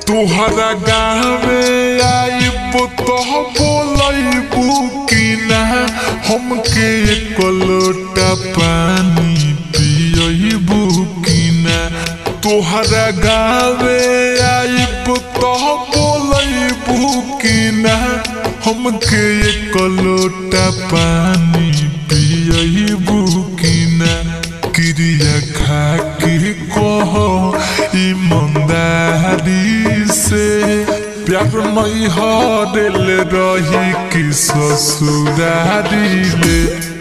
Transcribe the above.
तुहरा गाँवे आइब तो बोलबू कि ना हमके एक लोटा पानी पियबू कि ना तुहरा गाँवे आइब तो बोलबू कि ना हमके एक लोटा पानी पियबू कि ना क्रिया खा के कहो ईमानदारी से प्यार मई हरल रही कि ससुरारी ले